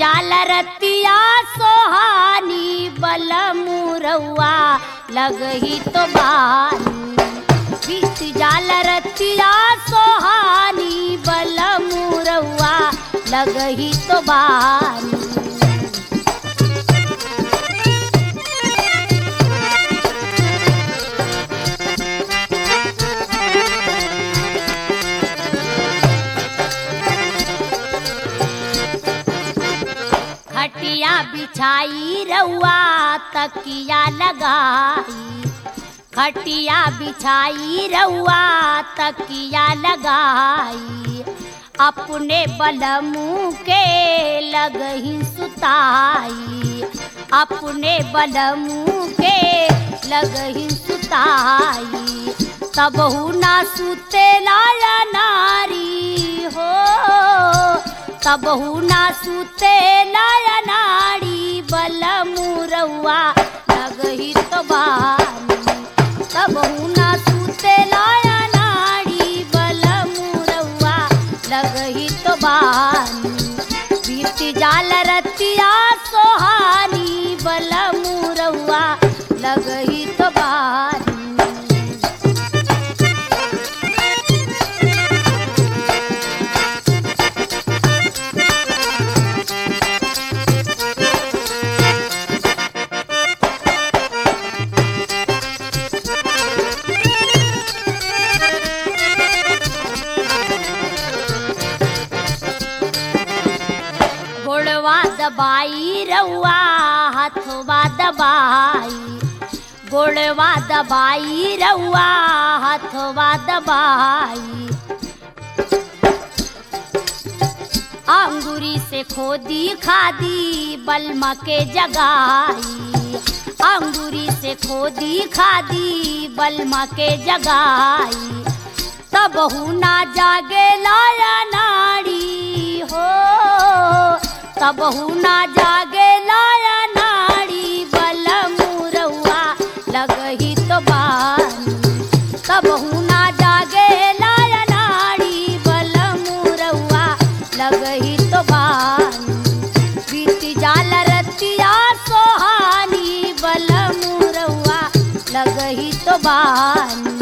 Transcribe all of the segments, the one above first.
जाल रतिया सोहानी बल मुरौआ लगही तो बानी बीत जाल रतिया सोहानी बल मुरौआ लगही तो बानी खटिया बिछाई रउआ तकिया लगाई खटिया बिछाई रउआ तकिया लगाई अपने बलमू के लगही सुताई अपने बलमू के लगही सुताई तबहू ना सुते लाया नारी हो तबहू ना सुते लाया नारी बल मुरौआ लगही तो बानी तबहू ना सुते लाया नारी बल मुरौआ लगही तो बानी बीत जाल रतिया सोहानी बल मुरौआ लगही तो बानी गोड़वा दबाई रउआ हथवा दबाई गोड़वा दबाई रउआ हथवा दबाई अंगूरी से खोदी खादी बलमा के जगाई अंगूरी से खोदी खादी बलमा के जगाई तब ना जागे लाया नाड़ी हो तब ना जागे लाया नाड़ी बल मुरौआ लगही तो बानी तब ना जागे लाया नाड़ी बल मुरौआ लगही तो बानी बीत जाल रतिया सोहानी बल मुरौआ लगही तो बानी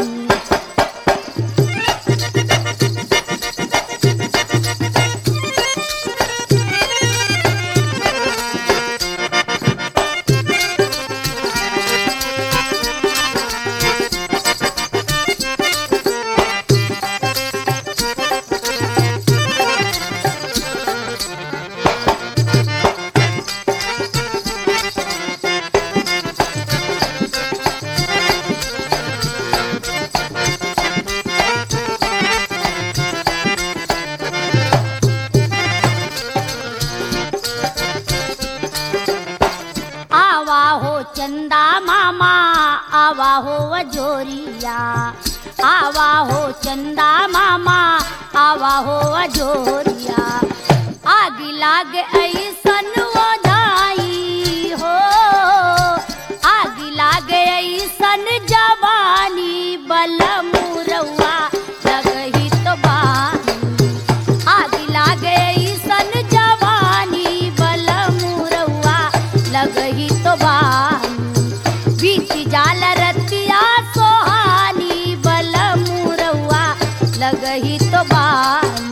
आवा हो चंदा मामा आवा हो अजोरिया आवा हो चंदा मामा आवा हो अजोरिया आग लाग ऐसन वो जाई हो आग लाग ऐसन जवानी बल मुरौआ लगही तो बानी आग लागे सन जवानी बल मुरौआ लगही तो बानी बीच जाल रतिया सोहानी बल मुरौआ लगही तो बानी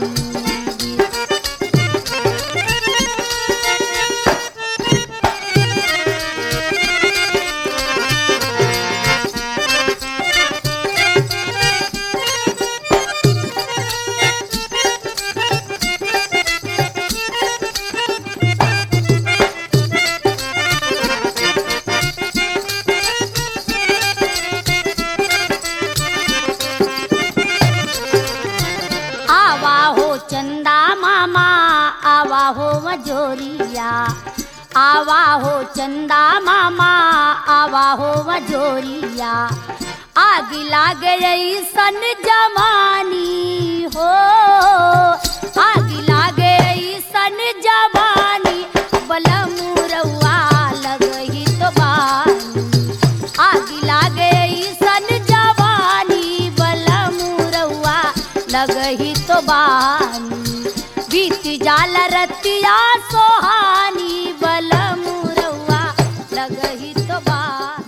आवा हो चंदा मामा आवा हो मजोरिया आवा हो चंदा मामा आवा हो मजोरिया आग लाग सन जवानी हो आग लाग सन जवानी बल मुरौआ लगही तो बानी आग लागे सन जवानी बल मुरौआ लगही तो बानी बीत जाल रतिया सोहानी बल मुरवा लगही तो बा